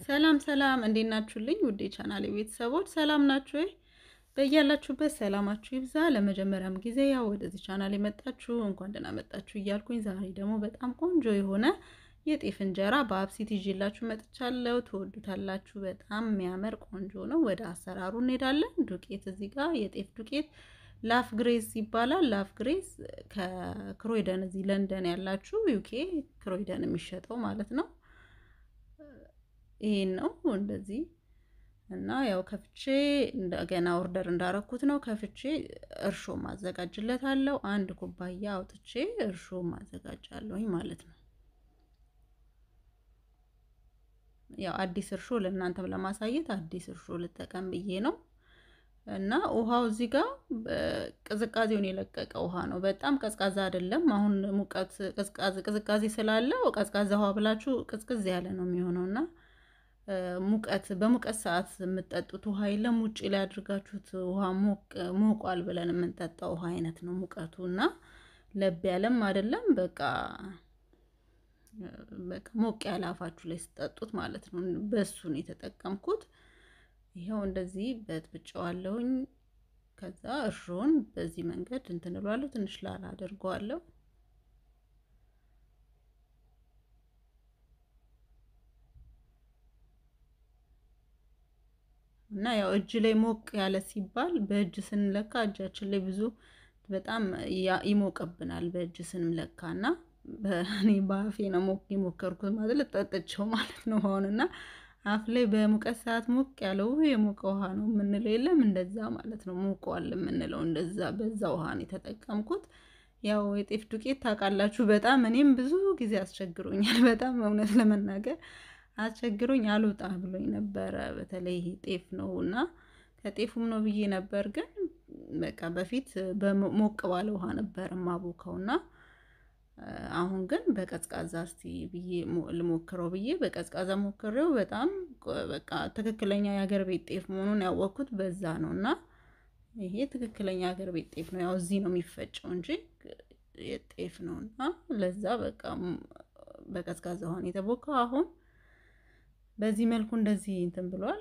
ሰላም ሰላም፣ እንዴት ናችሁልኝ? ውዴ ቻናሌ ቤተሰቦች ሰላም ናችሁ ወይ? በያላችሁበት ሰላማችሁ ይብዛ። ለመጀመሪያም ጊዜ ያው ወደዚህ ቻናል የመጣችሁ እንኳን ደህና መጣችሁ እያልኩኝ ዛሬ ደግሞ በጣም ቆንጆ የሆነ የጤፍ እንጀራ በአብሲት ይዤላችሁ መጥቻለሁ። ትወዱታላችሁ። በጣም የሚያምር ቆንጆ ነው። ወደ አሰራሩ እንሄዳለን። ዱቄት እዚህ ጋር የጤፍ ዱቄት ላፍ ግሬስ ይባላል። ላፍ ግሬስ ከክሮይደን እዚህ ለንደን ያላችሁ ዩኬ ክሮይደን የሚሸጠው ማለት ነው። ይሄን ነው እንደዚህ እና ያው ከፍቼ እንደገና ኦርደር እንዳረኩት ነው። ከፍቼ እርሾ ማዘጋጅለታለሁ። አንድ ኩባያ አውጥቼ እርሾ ማዘጋጃለሁኝ ማለት ነው። ያው አዲስ እርሾ ለእናንተም ለማሳየት አዲስ እርሾ ልጠቀም ብዬ ነው። እና ውሃው እዚህ ጋር ቅዝቃዜውን የለቀቀ ውሃ ነው። በጣም ቀዝቃዛ አይደለም። አሁን ሙቀት ቅዝቃዜ ስላለው ቀዝቃዛ ውሃ ብላችሁ ቅዝቅዝ ያለ ነው የሚሆነው እና ሙቀት በሙቀት ሰዓት የምጠጡት ውሃ የለም። ውጭ ላይ አድርጋችሁት ውሃ ሞቋል ብለን የምንጠጣው ውሃ አይነት ነው ሙቀቱ እና ለብ ያለም አይደለም። በቃ በቃ ሞቅ ያለ አፋችሁ ላይ ስጠጡት ማለት ነው። በሱን የተጠቀምኩት ይኸው እንደዚህ በጥብጨዋለሁኝ። ከዛ እርሾን በዚህ መንገድ እንትን እለዋለሁ። ትንሽ ላላ አድርገዋለሁ። እና ያው እጅ ላይ ሞቅ ያለ ሲባል በእጅ ስንለካ እጃችን ላይ ብዙ በጣም ይሞቅብናል በእጅ ስንለካ እና በእኔ በአፌ ነው ሞቅ የሞከርኩት ማለት ልጠጥቸው ማለት ነው አሁን እና አፍ ላይ በሙቀት ሰዓት ሞቅ ያለው የሞቀ ውሃ ነው የምንለው የለም እንደዛ ማለት ነው ሞቀዋል የምንለው እንደዛ በዛ ውሃ ነው የተጠቀምኩት ያው የጤፍ ዱቄት ታውቃላችሁ በጣም እኔም ብዙ ጊዜ አስቸግሮኛል በጣም እውነት ለመናገር አስቸግሮኝ አልወጣ ብሎኝ ነበረ በተለይ ጤፍ ነው እና ከጤፉም ነው ብዬ ነበር ግን በቃ በፊት ሞቅ ባለ ውሃ ነበር ማቦካው እና አሁን ግን በቀዝቃዛ እስቲ ብዬ ልሞክረው ብዬ በቀዝቃዛ ሞክሬው በጣም በቃ ትክክለኛ የሀገር ቤት ጤፍ መሆኑን ያወቅኩት በዛ ነው እና ይሄ ትክክለኛ የሀገር ቤት ጤፍ ነው። ያው እዚህ ነው የሚፈጨው እንጂ የጤፍ ነው እና ለዛ በቃ በቀዝቃዛ ውሃን የተቦካው አሁን በዚህ መልኩ እንደዚህ እንትን ብሏል፣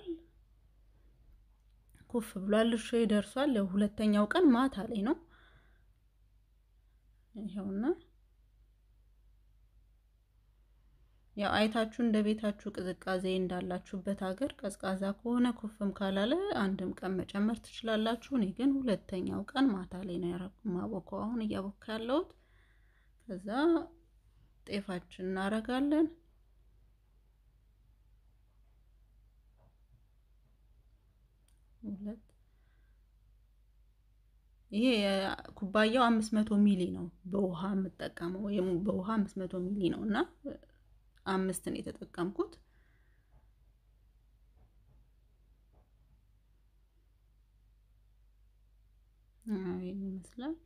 ኩፍ ብሏል። እርሾ ይደርሷል። ያው ሁለተኛው ቀን ማታ ላይ ነው ይኸውና ያው አይታችሁ እንደ ቤታችሁ ቅዝቃዜ እንዳላችሁበት ሀገር ቀዝቃዛ ከሆነ ኩፍም ካላለ አንድም ቀን መጨመር ትችላላችሁ። እኔ ግን ሁለተኛው ቀን ማታ ላይ ነው የማቦካው አሁን እያቦካ ያለሁት። ከዛ ጤፋችን እናረጋለን። ሁለት ይሄ ኩባያው አምስት መቶ ሚሊ ነው በውሃ የምጠቀመው ወይም በውሃ አምስት መቶ ሚሊ ነው እና አምስትን የተጠቀምኩት ይህን ይመስላል።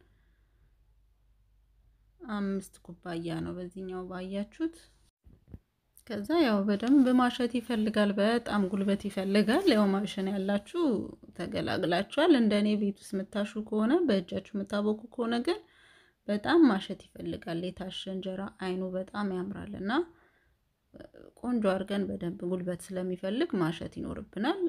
አምስት ኩባያ ነው በዚህኛው ባያችሁት። ከዛ ያው በደንብ ማሸት ይፈልጋል። በጣም ጉልበት ይፈልጋል። ያው ማሽን ያላችሁ ተገላግላችኋል። እንደ እኔ ቤት ውስጥ የምታሹ ከሆነ በእጃችሁ የምታቦኩ ከሆነ ግን በጣም ማሸት ይፈልጋል። የታሸ እንጀራ አይኑ በጣም ያምራል እና ቆንጆ አድርገን በደንብ ጉልበት ስለሚፈልግ ማሸት ይኖርብናል።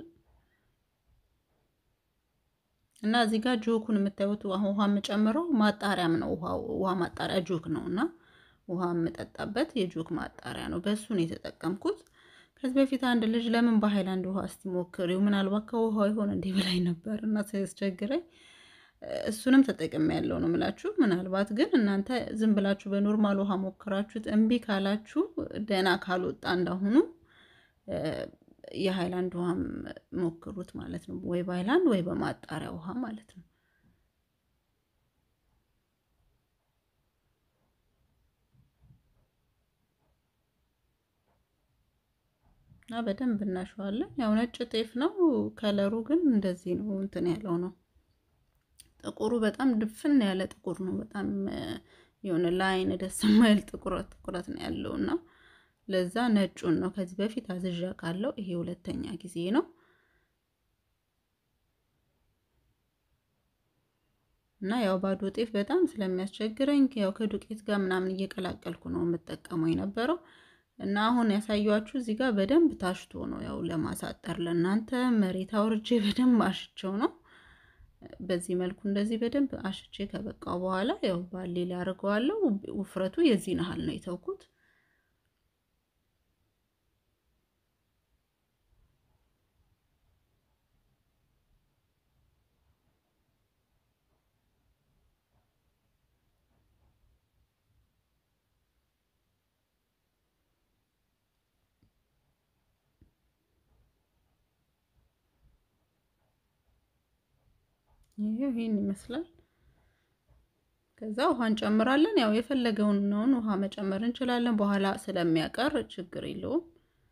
እና እዚህ ጋር ጆኩን የምታዩት ውሃ የምጨምረው ማጣሪያም ነው። ውሃ ማጣሪያ ጆክ ነው እና ውሃ የምጠጣበት የጆክ ማጣሪያ ነው። በሱ ነው የተጠቀምኩት። ከዚህ በፊት አንድ ልጅ ለምን በሃይላንድ ውሃ እስቲ ሞክሪው ምናልባት ከውሃ ይሆን እንዲህ ብላኝ ነበር እና ሲያስቸግረኝ እሱንም ተጠቅሜ ያለው ነው ምላችሁ። ምናልባት ግን እናንተ ዝም ብላችሁ በኖርማል ውሃ ሞክራችሁት እምቢ ካላችሁ ደህና ካልወጣ እንዳሁኑ የሃይላንድ ውሃም ሞክሩት ማለት ነው። ወይ በሃይላንድ ወይ በማጣሪያ ውሃ ማለት ነው። እና በደንብ እናሸዋለን። ያው ነጭ ጤፍ ነው። ከለሩ ግን እንደዚህ ነው እንትን ያለው ነው ጥቁሩ በጣም ድፍን ያለ ጥቁር ነው። በጣም የሆነ ለአይን ደስ የማይል ጥቁረት ጥቁረት ነው ያለው እና ለዛ ነጩን ነው ከዚህ በፊት አዝዣ ካለው ይሄ ሁለተኛ ጊዜ ነው። እና ያው ባዶ ጤፍ በጣም ስለሚያስቸግረኝ ያው ከዱቄት ጋር ምናምን እየቀላቀልኩ ነው የምጠቀመው የነበረው። እና አሁን ያሳያችሁ እዚህ ጋር በደንብ ታሽቶ ነው ያው ለማሳጠር ለእናንተ መሬት አውርጄ በደንብ አሽቸው ነው። በዚህ መልኩ እንደዚህ በደንብ አሽቼ ከበቃው በኋላ ያው ባሌ ላይ አድርገዋለሁ። ውፍረቱ የዚህን ያህል ነው የተውኩት። ይሄው ይሄን ይመስላል። ከዛ ውሃ እንጨምራለን። ያው የፈለገውን ነውን ውሃ መጨመር እንችላለን። በኋላ ስለሚያቀር ችግር የለውም።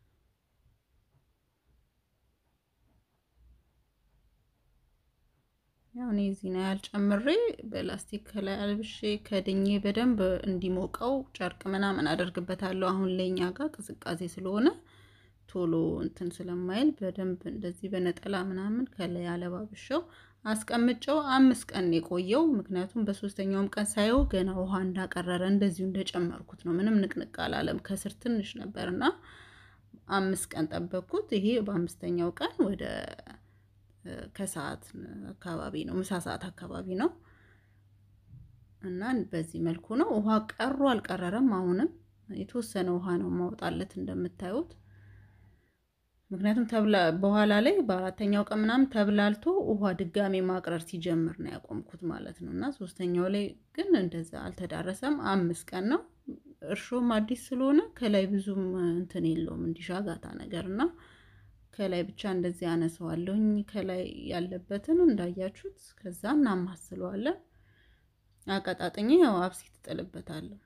ያው እኔ እዚህ ነው ያልጨምሬ በላስቲክ ከላይ አልብሼ ከድኜ በደንብ እንዲሞቀው ጨርቅ ምናምን አደርግበታለሁ። አሁን ለኛ ጋር ቅዝቃዜ ስለሆነ ቶሎ እንትን ስለማይል በደንብ እንደዚህ በነጠላ ምናምን ከላይ አለባብሸው አስቀምጨው አምስት ቀን የቆየው ምክንያቱም በሶስተኛውም ቀን ሳየው ገና ውሃ እንዳቀረረ እንደዚሁ እንደጨመርኩት ነው። ምንም ንቅንቅ አላለም። ከስር ትንሽ ነበርና አምስት ቀን ጠበቅኩት። ይሄ በአምስተኛው ቀን ወደ ከሰዓት አካባቢ ነው፣ ምሳ ሰዓት አካባቢ ነው እና በዚህ መልኩ ነው። ውሃ ቀሩ አልቀረረም። አሁንም የተወሰነ ውሃ ነው ማውጣለት እንደምታዩት ምክንያቱም ተብላ በኋላ ላይ በአራተኛው ቀን ምናምን ተብላልቶ ውሃ ድጋሜ ማቅረር ሲጀምር ነው ያቆምኩት ማለት ነው። እና ሶስተኛው ላይ ግን እንደዛ አልተዳረሰም። አምስት ቀን ነው። እርሾም አዲስ ስለሆነ ከላይ ብዙም እንትን የለውም እንዲሻጋታ ነገር እና ከላይ ብቻ እንደዚህ አነሰዋለሁኝ ከላይ ያለበትን እንዳያችሁት። ከዛ እናማስለዋለን። አቀጣጥኜ ያው አብሲት እጥልበታለሁ።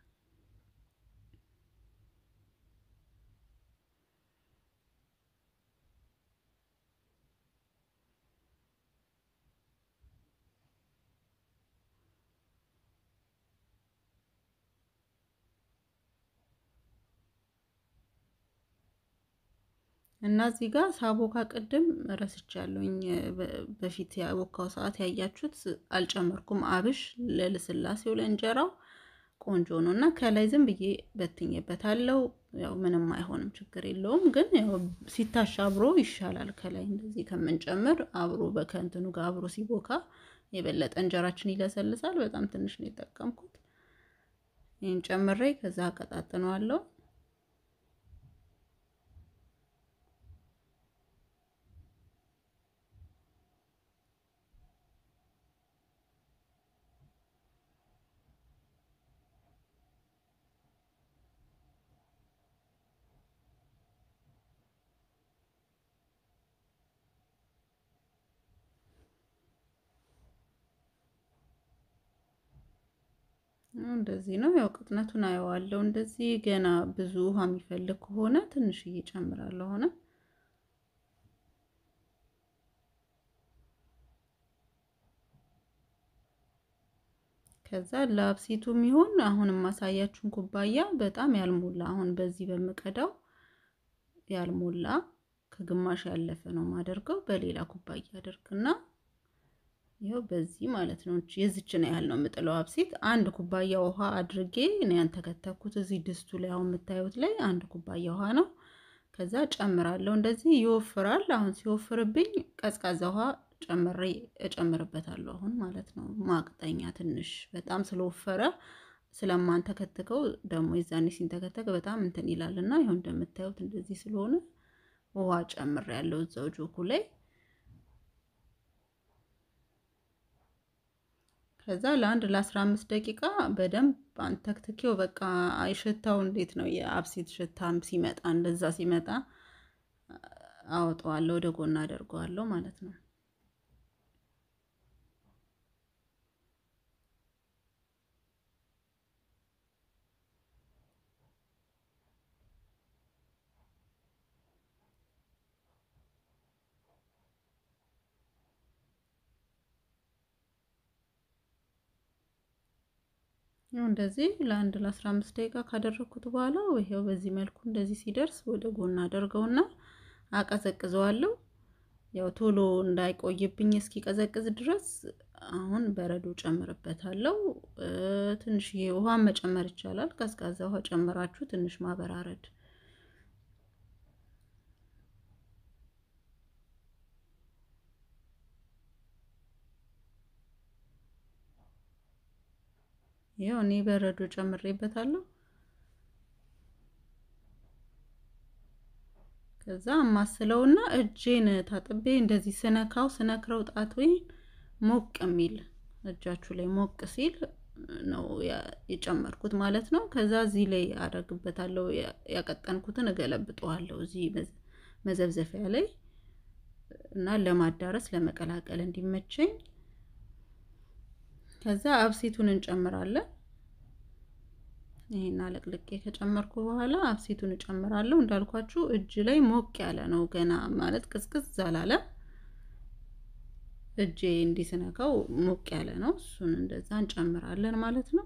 እና እዚህ ጋር ሳቦካ ቅድም ረስቻለሁኝ። በፊት ያቦካው ሰዓት ያያችሁት አልጨመርኩም። አብሽ ለልስላሴው ለእንጀራው ቆንጆ ነው እና ከላይ ዝም ብዬ በትኜበታለሁ። ያው ምንም አይሆንም፣ ችግር የለውም። ግን ያው ሲታሽ አብሮ ይሻላል። ከላይ እንደዚህ ከምንጨምር አብሮ በከንትኑ ጋር አብሮ ሲቦካ የበለጠ እንጀራችን ይለሰልሳል። በጣም ትንሽ ነው የጠቀምኩት። ይህን ጨምሬ ከዛ አቀጣጥነዋለሁ። እንደዚህ ነው ያው ቅጥነቱን አየዋለሁ። እንደዚህ ገና ብዙ ውሃ የሚፈልግ ከሆነ ትንሽዬ እጨምራለሁ። ሆነ ከዛ ለአብሲቱ የሚሆን አሁን የማሳያችሁን ኩባያ በጣም ያልሞላ አሁን በዚህ በምቀዳው ያልሞላ ከግማሽ ያለፈ ነው ማደርገው። በሌላ ኩባያ አደርግና ይኸው በዚህ ማለት ነው። የዚችን ያህል ነው የምጥለው አብሲት። አንድ ኩባያ ውሃ አድርጌ እኔ ያንተከተኩት እዚህ ድስቱ ላይ አሁን የምታዩት ላይ አንድ ኩባያ ውሃ ነው። ከዛ ጨምራለሁ። እንደዚህ ይወፍራል። አሁን ሲወፍርብኝ ቀዝቃዛ ውሃ ጨምሬ እጨምርበታለሁ አሁን ማለት ነው። ማቅጠኛ ትንሽ በጣም ስለወፈረ ስለማንተከትከው ደግሞ የዛኔ ሲንተከተክ በጣም እንትን ይላል እና ይኸው እንደምታዩት እንደዚህ ስለሆነ ውሃ ጨምሬያለሁ እዛው ጆኩ ላይ ከዛ ለአንድ ለአስራ አምስት ደቂቃ በደንብ አንተክትኬው በቃ ሽታው እንዴት ነው የአብሲት ሽታም ሲመጣ እንደዛ ሲመጣ አወጣዋለሁ፣ ወደ ጎን አደርገዋለሁ ማለት ነው። ይኸው እንደዚህ ለአንድ ለአስራ አምስት ደቂቃ ካደረግኩት በኋላ ይኸው በዚህ መልኩ እንደዚህ ሲደርስ ወደ ጎን አደርገውና አቀዘቅዘዋለሁ። ያው ቶሎ እንዳይቆይብኝ እስኪቀዘቅዝ ድረስ አሁን በረዶ ጨምርበታለሁ። ትንሽዬ ውሃ መጨመር ይቻላል። ቀዝቃዛ ውሃ ጨምራችሁ ትንሽ ማበራረድ ይኸው እኔ በረዶ ጨምሬበታለሁ። ከዛ ማስለውና እጄን ታጥቤ እንደዚህ ስነካው ስነክረው ጣቶኝ ሞቅ የሚል እጃችሁ ላይ ሞቅ ሲል ነው የጨመርኩት ማለት ነው። ከዛ እዚህ ላይ አደርግበታለሁ። ያቀጠንኩትን እገለብጠዋለሁ እዚህ መዘብዘፊያ ላይ እና ለማዳረስ ለመቀላቀል እንዲመቸኝ። ከዛ አብሲቱን እንጨምራለን። ይሄን አለቅልቄ ከጨመርኩ በኋላ አብሲቱን እጨምራለሁ። እንዳልኳችሁ እጅ ላይ ሞቅ ያለ ነው ገና ማለት ቅዝቅዝ አላለ። እጄ እንዲስነካው ሞቅ ያለ ነው። እሱን እንደዛ እንጨምራለን ማለት ነው።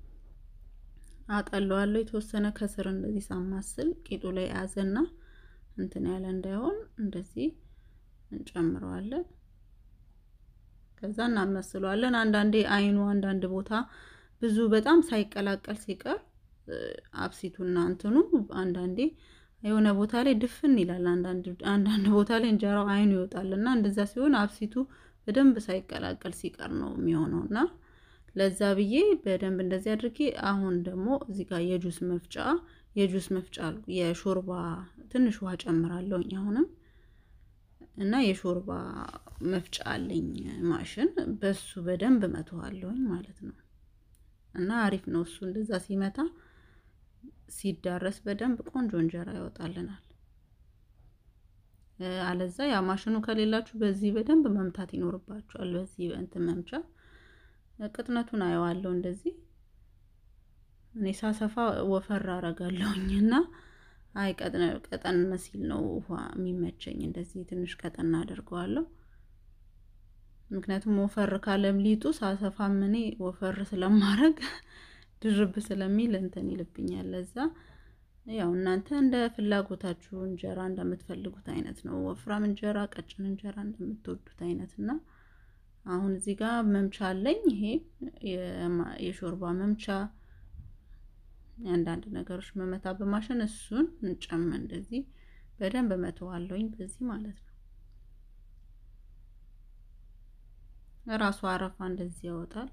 አጠለዋለሁ የተወሰነ ከስር እንደዚህ ሳማስል ቂጡ ላይ ያዘና እንትን ያለ እንዳይሆን እንደዚህ እንጨምረዋለን። ከዛ እናመስለዋለን። አንዳንዴ አይኑ አንዳንድ ቦታ ብዙ በጣም ሳይቀላቀል ሲቀር አብሲቱና እንትኑ አንዳንዴ የሆነ ቦታ ላይ ድፍን ይላል። አንዳንድ ቦታ ላይ እንጀራው አይኑ ይወጣል እና እንደዛ ሲሆን አብሲቱ በደንብ ሳይቀላቀል ሲቀር ነው የሚሆነው እና ለዛ ብዬ በደንብ እንደዚህ አድርጌ አሁን ደግሞ እዚህ ጋር የጁስ መፍጫ የጁስ መፍጫ የሾርባ ትንሽ ውሃ ጨምራለሁኝ አሁንም እና የሾርባ መፍጫ አለኝ ማሽን በሱ በደንብ መተዋለሁኝ ማለት ነው። እና አሪፍ ነው እሱ እንደዛ ሲመታ ሲዳረስ በደንብ ቆንጆ እንጀራ ያወጣልናል። አለዛ ያ ማሽኑ ከሌላችሁ በዚህ በደንብ መምታት ይኖርባችኋል። በዚህ እንትን መምቻ ቅጥነቱን አየዋለሁ እንደዚህ እኔ ሳሰፋ ወፈር አረጋለሁኝ እና አይ ቀጠን ሲል ነው ውሃ የሚመቸኝ። እንደዚህ ትንሽ ቀጠን አደርገዋለሁ። ምክንያቱም ወፈር ካለም ሊጡ ሳሰፋም እኔ ወፈር ስለማረግ ድርብ ስለሚል እንትን ይልብኛል። ለዛ ያው እናንተ እንደ ፍላጎታችሁ እንጀራ እንደምትፈልጉት አይነት ነው። ወፍራም እንጀራ፣ ቀጭን እንጀራ እንደምትወዱት አይነት እና አሁን እዚህ ጋር መምቻ አለኝ። ይሄ የሾርባ መምቻ አንዳንድ ነገሮች መመታ በማሽን እሱን እንጨም እንደዚህ በደንብ መተዋለሁኝ በዚህ ማለት ነው። ራሱ አረፋ እንደዚህ ያወጣል።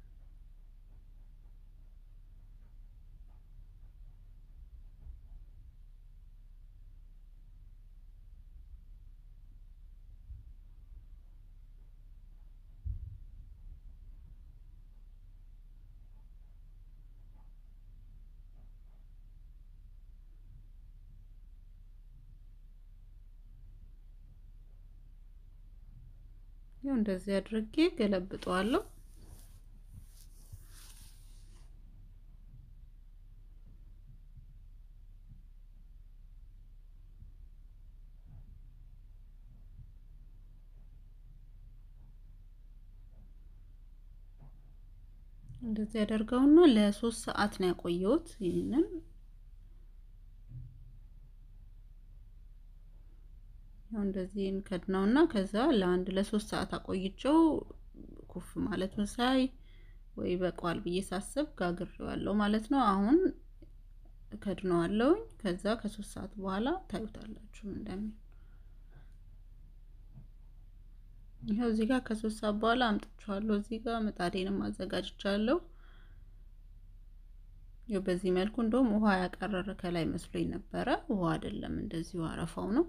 ያው እንደዚህ አድርጌ ገለብጠዋለሁ። እንደዚህ ያደርገውና ለሶስት ሰዓት ነው ያቆየሁት ይህንን ያው እንደዚህ ከድነውና ከዛ ለአንድ ለሶስት ሰዓት አቆይቼው ኩፍ ማለቱን ሳይ ወይ በቋል ብዬ ሳስብ ጋግሬዋለሁ ማለት ነው። አሁን ከድነዋለሁኝ። ከዛ ከሶስት ሰዓት በኋላ ታዩታላችሁ እንደሚል ይኸው እዚህ ጋር ከሶስት ሰዓት በኋላ አምጥቼዋለሁ። እዚህ ጋር ምጣዴንም አዘጋጅቻለሁ። ይኸው በዚህ መልኩ እንደውም ውሃ ያቀረረ ከላይ መስሎኝ ነበረ። ውሃ አይደለም፣ እንደዚሁ አረፋው ነው።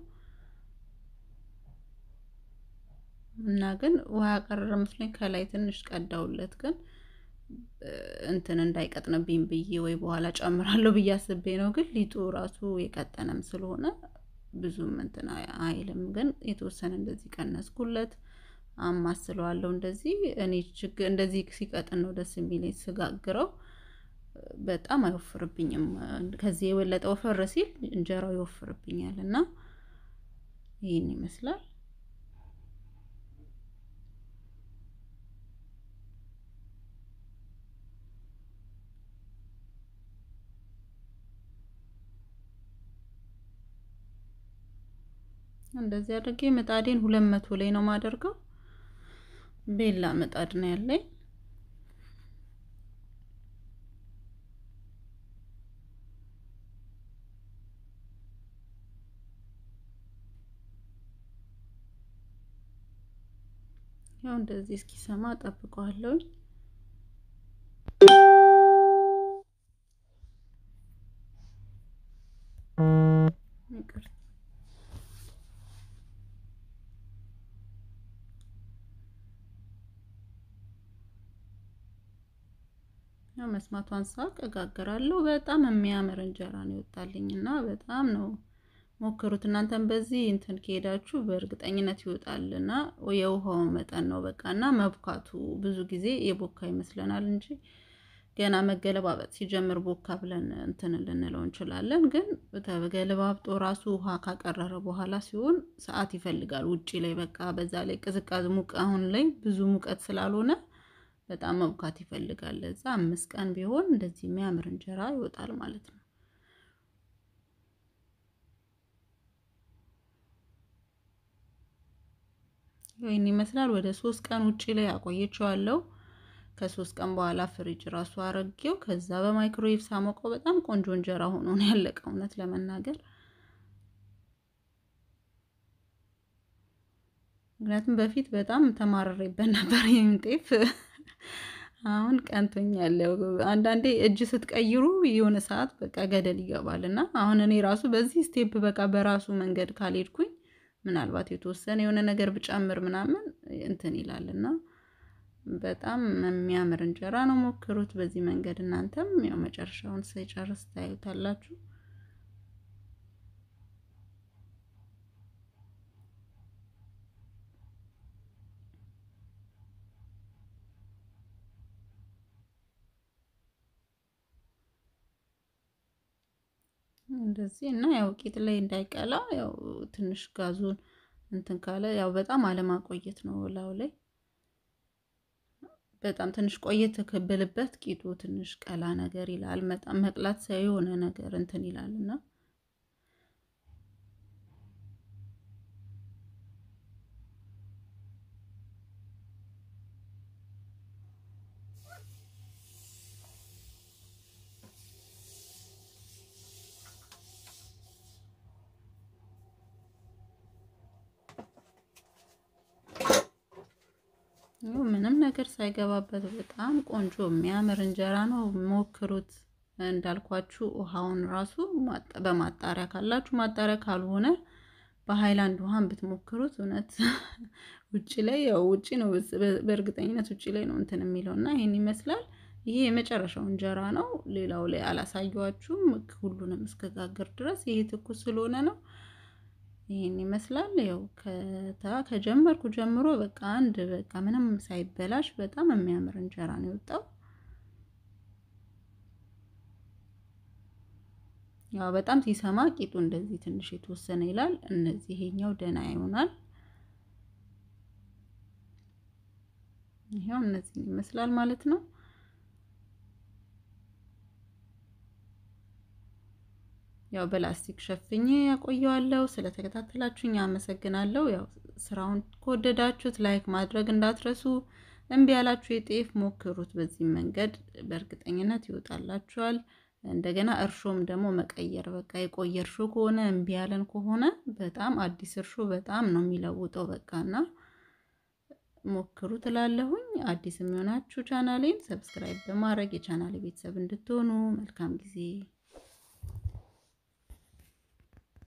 እና ግን ውሃ ያቀረረ መስሎኝ ከላይ ትንሽ ቀዳውለት፣ ግን እንትን እንዳይቀጥንብኝ ብዬ ወይ በኋላ ጨምራለሁ ብዬ አስቤ ነው። ግን ሊጡ ራሱ የቀጠነም ስለሆነ ብዙም እንትን አይልም። ግን የተወሰነ እንደዚህ ቀነስኩለት፣ አማስለዋለሁ። እንደዚህ እኔ ችግር እንደዚህ ሲቀጥን ነው ደስ የሚለኝ ስጋግረው፣ በጣም አይወፍርብኝም። ከዚህ የበለጠ ወፈር ሲል እንጀራው ይወፍርብኛል እና ይህን ይመስላል። እንደዚህ አድርጌ ምጣዴን ሁለት መቶ ላይ ነው የማደርገው። ቤላ ምጣድ ነው ያለኝ። ያው እንደዚህ እስኪሰማ ጠብቀዋለሁ። ይቅርታ ያው መስማቷን ሳቅ እጋግራለሁ። በጣም የሚያምር እንጀራ ነው ይወጣልኝ እና በጣም ነው ሞክሩት። እናንተም በዚህ እንትን ከሄዳችሁ በእርግጠኝነት ይወጣል እና የውሃው መጠን ነው በቃ እና መብካቱ ብዙ ጊዜ የቦካ ይመስለናል እንጂ ገና መገለባበጥ ሲጀምር ቦካ ብለን እንትን ልንለው እንችላለን። ግን ተገለባብጦ ራሱ ውሃ ካቀረረ በኋላ ሲሆን ሰዓት ይፈልጋል። ውጪ ላይ በቃ በዛ ላይ ቅዝቃዜ ሙቅ አሁን ላይ ብዙ ሙቀት ስላልሆነ በጣም መብካት ይፈልጋል። ለዛ አምስት ቀን ቢሆን እንደዚህ የሚያምር እንጀራ ይወጣል ማለት ነው። ይህን ይመስላል። ወደ ሶስት ቀን ውጪ ላይ አቆየችዋለሁ። ከሶስት ቀን በኋላ ፍሪጅ ራሱ አረጌው። ከዛ በማይክሮዌቭ ሳሞቀው በጣም ቆንጆ እንጀራ ሆኖ ነው ያለቀው። እውነት ለመናገር ምክንያቱም በፊት በጣም ተማረሬበት ነበር ይህን ጤፍ አሁን ቀንቶኛል። አንዳንዴ እጅ ስትቀይሩ የሆነ ሰዓት በቃ ገደል ይገባል እና አሁን እኔ ራሱ በዚህ ስቴፕ በቃ በራሱ መንገድ ካልሄድኩኝ ምናልባት የተወሰነ የሆነ ነገር ብጨምር ምናምን እንትን ይላል እና በጣም የሚያምር እንጀራ ነው። ሞክሩት በዚህ መንገድ እናንተም ያው መጨረሻውን ሳይጨርስ ታዩታላችሁ። እንደዚህ እና ያው ቂጥ ላይ እንዳይቀላ ያው ትንሽ ጋዙን እንትን ካለ ያው በጣም አለማቆየት ነው ላው ላይ በጣም ትንሽ ቆየት ተከበልበት ቂጡ ትንሽ ቀላ ነገር ይላል። በጣም መቅላት ሳይ የሆነ ነገር እንትን ይላል እና ምንም ነገር ሳይገባበት በጣም ቆንጆ የሚያምር እንጀራ ነው። ሞክሩት። እንዳልኳችሁ ውሃውን ራሱ በማጣሪያ ካላችሁ ማጣሪያ ካልሆነ በሃይላንድ ውሃን ብትሞክሩት እውነት ውጭ ላይ ያው ውጭ ነው፣ በእርግጠኝነት ውጭ ላይ ነው እንትን የሚለው እና ይሄን ይመስላል። ይሄ የመጨረሻው እንጀራ ነው። ሌላው ላይ አላሳየኋችሁም ሁሉንም እስከጋገር ድረስ ይሄ ትኩስ ስለሆነ ነው። ይህን ይመስላል። ያው ከታ ከጀመርኩ ጀምሮ በቃ አንድ በቃ ምንም ሳይበላሽ በጣም የሚያምር እንጀራ ነው የወጣው። ያው በጣም ሲሰማ ቂጡ እንደዚህ ትንሽ የተወሰነ ይላል። እነዚህ ይሄኛው ደህና ይሆናል። ይሄው እነዚህ ይመስላል ማለት ነው። ያው በላስቲክ ሸፍኜ ያቆየዋለሁ። ስለተከታተላችሁኝ አመሰግናለሁ። ያው ስራውን ከወደዳችሁት ላይክ ማድረግ እንዳትረሱ። እምቢ ያላችሁ የጤፍ ሞክሩት። በዚህ መንገድ በእርግጠኝነት ይወጣላችኋል። እንደገና እርሾም ደግሞ መቀየር በቃ የቆየ እርሾ ከሆነ እምቢ ያለን ከሆነ በጣም አዲስ እርሾ በጣም ነው የሚለውጠው። በቃና ሞክሩ ትላለሁኝ። አዲስ የሚሆናችሁ ቻናሌን ሰብስክራይብ በማድረግ የቻናሌ ቤተሰብ እንድትሆኑ መልካም ጊዜ